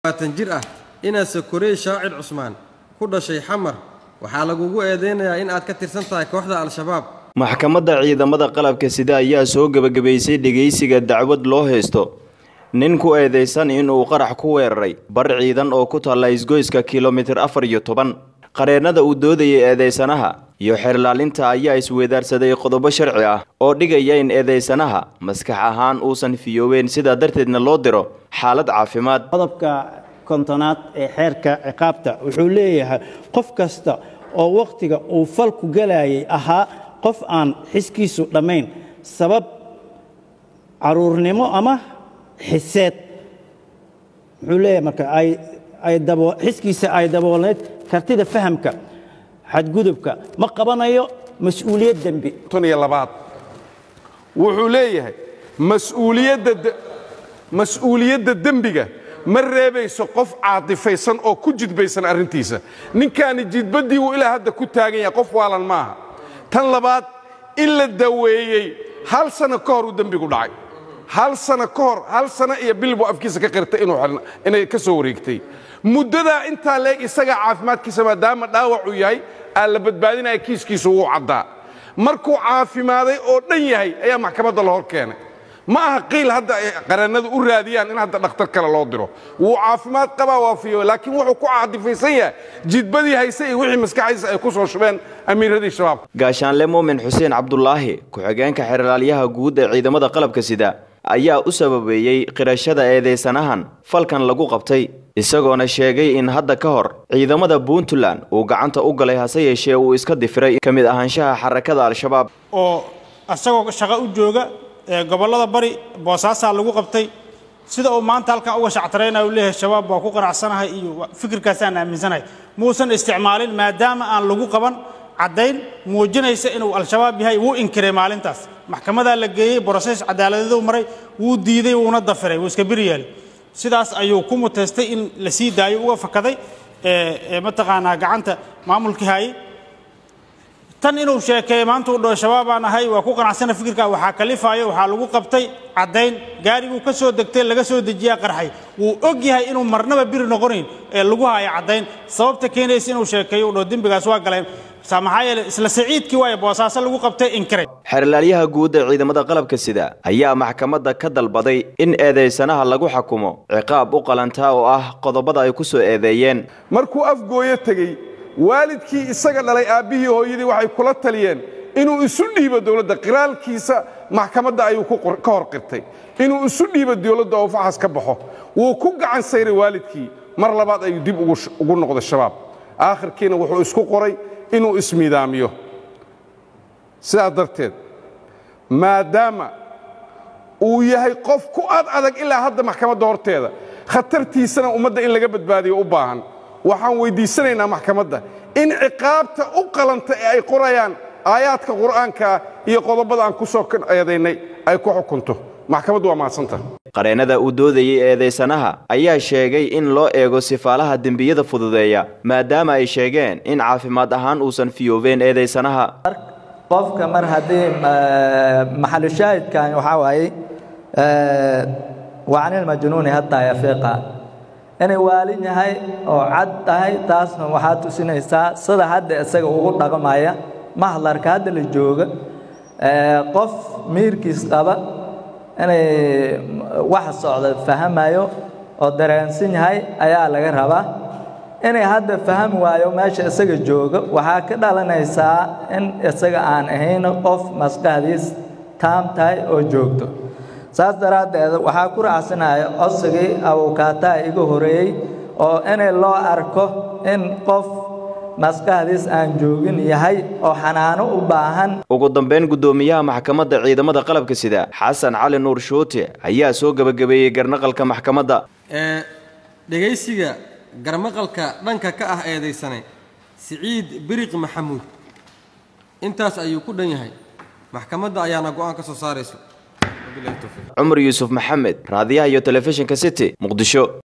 tan jir ah inaad sakorey shaacir cusmaan ku dhashay xamar waxaa lagugu eedeynayaa in aad ka tirsan tahay kooxda al-shabaab maxkamadda ciidamada qalabka sida ayaa soo gebagabaysay dhegaysiga dacwad loo haysto nin ku eedaysan inuu qarax ku weeraray bar ciidan oo ku taalla isgoyska kilomitir afar iyo toban qareennada uu doodayay eedaysanaha iyo xeerlaalinta ayaa isweedaarsaday qodobo sharci ah oo dhigaya in eedaysanaha maskax ahaan uusan fiyoobeen sidaa darteedna loo diro xaalad caafimaad qodobka kontonaad ee xeerka ciqaabta wuxuu leeyahay qof kasta oo wakhtiga uu falku galayay ahaa qof aan xiskiisu dhammayn sabab caruurnimo ama xiseed wuxuu leeyahay marka xiskiisa ay daboolnayd kartida fahamka xadgudubka ma qabanayo mas-uuliyad dembi iyo labaad wuxuu leeyahay mas-uuliyadda dembiga ma reebayso qof caatifaysan oo ku jidbaysan arrintiisa ninkaani jidbaddii wuu ilaa hadda ku taagan yahay qof waalan maaha tan labaad in la daweeyey hal sano ka hor uu dembigu dhacay hal sano ka hor hal sano iyo bil buu afkiisa ka qirtay inay ka soo wareegtay muddadaa intaa leeg isagaa caafimaadkiisa maadaama dhaawacuu yahay aa la badbaadinaya kiiskiisu wuu caddaa markuu caafimaaday oo dhan yahay ayaa maxkamadda la hor keenay ma aha qiil hadda ay qareennadu u raadiyaan in hadda dhakhtar kale loo diro wuu caafimaad qabaa waafiyo laakiin wuxuu ku caadifaysan yahay jidbadii hayse iyo wixii maskaxdiisa ay ku soo shubeen amiiradii shabaabka gaashaanle muumin xuseen cabdulaahi ku-xigeenka xeerlaalyaha guud ee ciidamada qalabka sida ayaa u sababeeyey qirashada eedaysanahan falkan lagu qabtay isagoona sheegay in hadda ka hor ciidamada puntland uu gacanta u galay hase yeeshee uu iska difiray ka mid ahaanshaha xarakada al-shabaab oo isagoo shaqo u jooga gobollada bari boosaasaa lagu qabtay sida uu maanta halkan uga shactaraynaya u leeyahay shabaab waa ku qanacsanahay iyo fikirkaasaan aaminsanahay muusan isticmaalin maadaama aan lagu qaban caddayn muujinaysa inuu al-shabaab yahay wuu inkiray maalintaas maxkamadaa la geeyey brosees cadaaladeedu maray wuu diiday wuuna dafiray wuu iska biri yeelay sidaas ayuu ku muteystay in la sii daayo uga fakaday mataqaanaa gacanta maamulkii haayey tan inuu sheekeeyo maanta uu dhaho shabaabaan ahay waa ku qanacsana fikirka waxaa kalifaayo waxaa lagu qabtay caddayn gaariguu ka soo degtay laga soo dejiyaa qarxay wuu og yahay inuu marnaba biri noqonayn ee lagu haayo caddayn sababta keenaysa inuu sheekeeyo uu dhaho dembigaas waa galeen maxaa yeele isla saciidkii waayo boosaaso lagu qabtay inkiray xeerlaalyaha guud ee ciidamada qalabka sida ayaa maxkamadda ka dalbaday in eedaysanaha lagu xakumo ciqaab u qalantaa oo ah qodobada ay ku soo eedeeyeen markuu afgooyo tegey waalidkii isaga dhalay aabbihii hooyadii waxay kula taliyeen inuu isu dhiibo dowladda qiraalkiisa maxkamadda ayuu ka hor qirtay inuu isu dhiibo dowladda oo faxas ka baxo wuu ku gacan sayray waalidkii mar labaad ayuu dib ugu noqday shabaab aakhirkiina wuxuu isku qoray inuu ismiidaamiyo sidaas darteed maadaama uu yahay qof ku ad adag ilaa hadda maxkamadda horteeda khatartiisana ummadda in laga badbaadiyo u baahan waxaan weyddiisanaynaa maxkamadda in ciqaabta u qalanta ee ay qorayaan aayaadka qur'aankaa iyo qodobada aan ku soo eedaynay ay ku xukunto maxkamaddu waa mahadsanta qareennada uu doodayey eedaysanaha ayaa sheegay in loo eego sifaalaha dembiyada fududeeya maadaama ay sheegeen in caafimaad ahaan uusan fiyoobeen eedaysanaha qofka mar haddii maxalushaahidkan waxaa waaye wacanilmajnuuni hataa yafiiqa inay waalin yahay oo cad tahay taasna waxaa tusinaysaa sida hadda isaga ugu dhaqmaya mahlarka hadda la jooga qof miirkiis qaba inay wax socda fahamayo oo dareensan yahay ayaa laga rabaa inay hadda fahami waayo meesha isaga jooga waxaa ka dhalanaysaa in isaga aan ahayn qof maskaxdiis taam tahay oo joogto saas daraaddeed waxaa ku raacsanaya codsigii awokaataa iga horeeyey oo inay loo arko in qof maskaxdiis aan joogin yahay oo xanaano u baahan ugu dambeyn guddoomiyaha maxkamadda ciidamada qalabka sida xasan cali nuur shuute ayaa soo gebagabeeyey garnaqalka maxkamadda ee dhegaysiga garmaqalka dhanka ka ah eedaysane siciid biriq maxamuud intaas ayuu ku dhan yahay maxkamadda ayaana go'aan ka soo saarayso cumar yuusuf maxamed raadiyaha iyo telefishinka city muqdisho